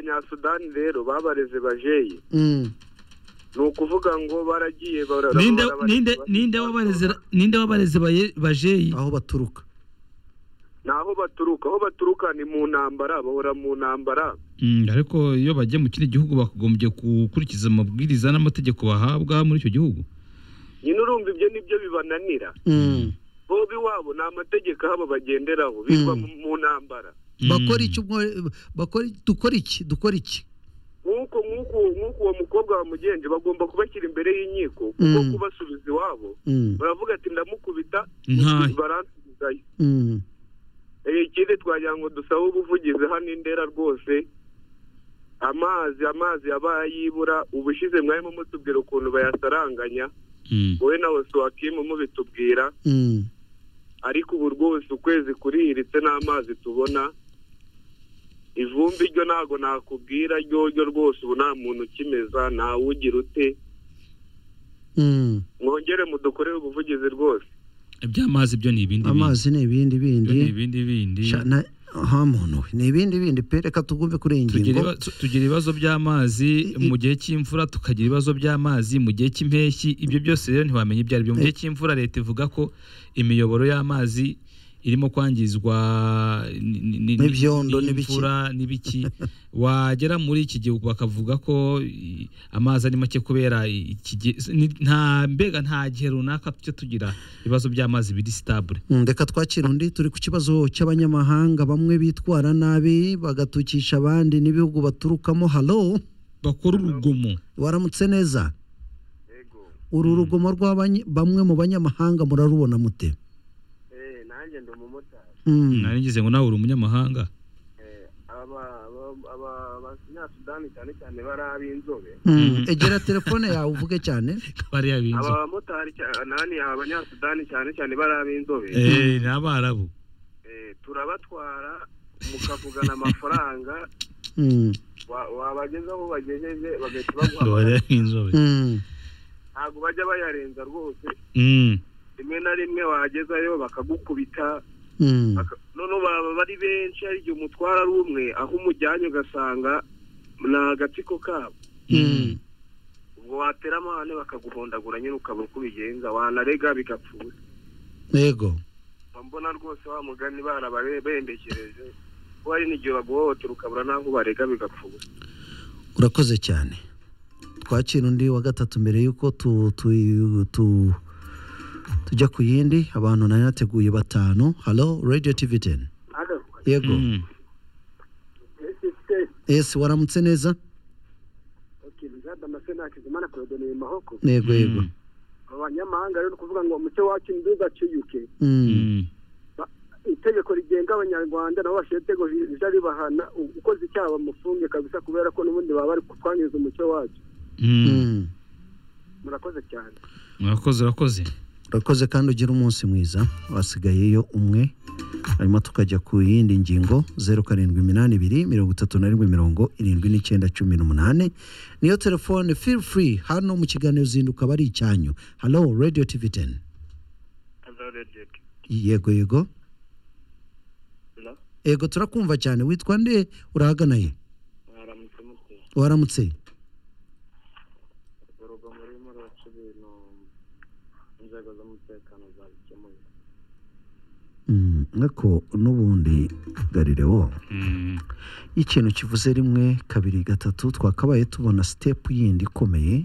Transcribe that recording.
banyasudani rero babareze bajeye ni ukuvuga ngo baragiye bara- ninde bara- ninde bara- ninde wabareze ninde wabareze baye- bajeyi aho baturuka ni aho baturuka aho baturuka ni mu ntambara bahora mu ntambara Mm, ariko iyo bagiye mu kindi gihugu bakagombye gukurikiza amabwiriza n'amategeko bahabwa muri icyo gihugu nyine urumva ibyo nibyo bibananira Mm. bo iwabo ni amategeko ahaba bagenderaho birirwa mu- mu ntambara Mm. bakora iki umwe- bakora dukora iki dukora iki nk'uko nk'uko nk'uko uwo mukobwa wa mugenzi bagomba kubashyira imbere y'inkiko kuko Mm. kubasubiza iwabo Mm, baravuga ati ndamukubita Nta- baransubizayo mm. Eh, ikindi twagira ngo dusabe ubuvugizi hano i ndera rwose amazi amazi yabaye yibura ubushize mwarimo mutubwira ukuntu bayasaranganya Mm. wowe nawe suwakimu mubitubwira Mm. ariko ubu rwose ukwezi kurihiritse n'amazi tubona ivumbi ryo ntabwo nakubwira ryo ryo rwose ubu nta muntu ukimeza ntawugira ute Mm. mwongere mudukorere ubuvugizi rwose iby'amazi byo ni ibindi amazi ni ibindi bindi. Byo ni bindi ibindi bindi Sha- na- ha muntu we ni ibindi bindi pe reka tugumve kuri iyi Tugira ngingo iba- tu- tugira ibibazo by'amazi I- mu gihe cy'imvura tukagira ibibazo by'amazi mu gihe cy'impeshyi ibyo byose rero ntiwamenya ibyo ari byo mu gihe cy'imvura leta ivuga ko imiyoboro y'amazi irimo kwangizwa ni- ni- ni- N'ibyondo n'ibiki. n'imvura n'ibiki wagera muri iki gihe bakavuga ko i- amazi ari make kubera iki gihe ni- nta mbega nta gihe runaka tujya tugira ibibazo by'amazi biri sitabure Mm, reka twakira undi turi ku kibazo cy'abanyamahanga bamwe bitwara nabi bagatukisha abandi n'ibihugu baturukamo halo bakora urugomo waramutse neza uru rugomo rwa bamwe mu banyamahanga murarubona mute nanjye ndi umumotari Mm. nari ngize ngo nawe uri umunyamahanga abanyasudani cyane cyane bari ab'inzobe Mm. egera telefone yawe uvuge cyane bariya binzu abamotari nani abanyasudani cyane cyane bari ab'inzobe Eh, ni abarabu Eh, turabatwara mukavugana amafaranga Mm. wa- wabageza aho bagejeje bagahita baguhamagara bariya b'inzobe Mm. ntabwo bajya bayarenza rwose Mm. rimwe na rimwe wagezayo bakagukubita Mm. baka- noneho baba bari benshi hari igihe umutwara ari umwe aho umujyanye ugasanga ni agatsiko kabo Mm. ubwo watera amahane bakaguhondagura nyine ukaba uko ubigenza wanarega bigapfuza yego Mba mbona rwose wa mugani barababembekereje kuko hari n'igihe baguhohotera ukabura n'aho ubarega bigapfuza urakoze cyane twakira undi wa gatatu mbere y'uko tu, tu, tu, tujya ku yindi abantu nari nateguye batanu halo radio tv 10 yego Mm. ese waramutse neza yego yego Mm. abanyamahanga rero ni ukuvuga ngo umuco wacu ntuzaciyuke Mm. Mm. itegeko rigenga abanyarwanda nabo bashyira itegeko rije ribahana ukoze icyaha bamufunge kabisa kubera ko n'ubundi baba bari kutwangiriza umuco wacu Mm. Mm. murakoze cyane urakoze urakoze urakoze kandi ugire umunsi mwiza wasigayeyo umwe hanyuma tukajya ku yindi ngingo zeru karindwi iminani ibiri mirongo itatu na rimwe mirongo irindwi n'icyenda cumi n'umunani niyo telefone feel free hano mu kiganiro zinduka aba ari icyanyu halo radio tv 10 yego yego yego turakumva cyane witwa nde urahagana he mwaramutse mukeye waramutse urugo murimo ruraca ibintu inzego z'umutekano zabikemuye Mm, nk'ako n'ubundi garilewo Mm. ikintu kivuze rimwe kabiri gatatu twakabaye tubona sitepu yindi ikomeye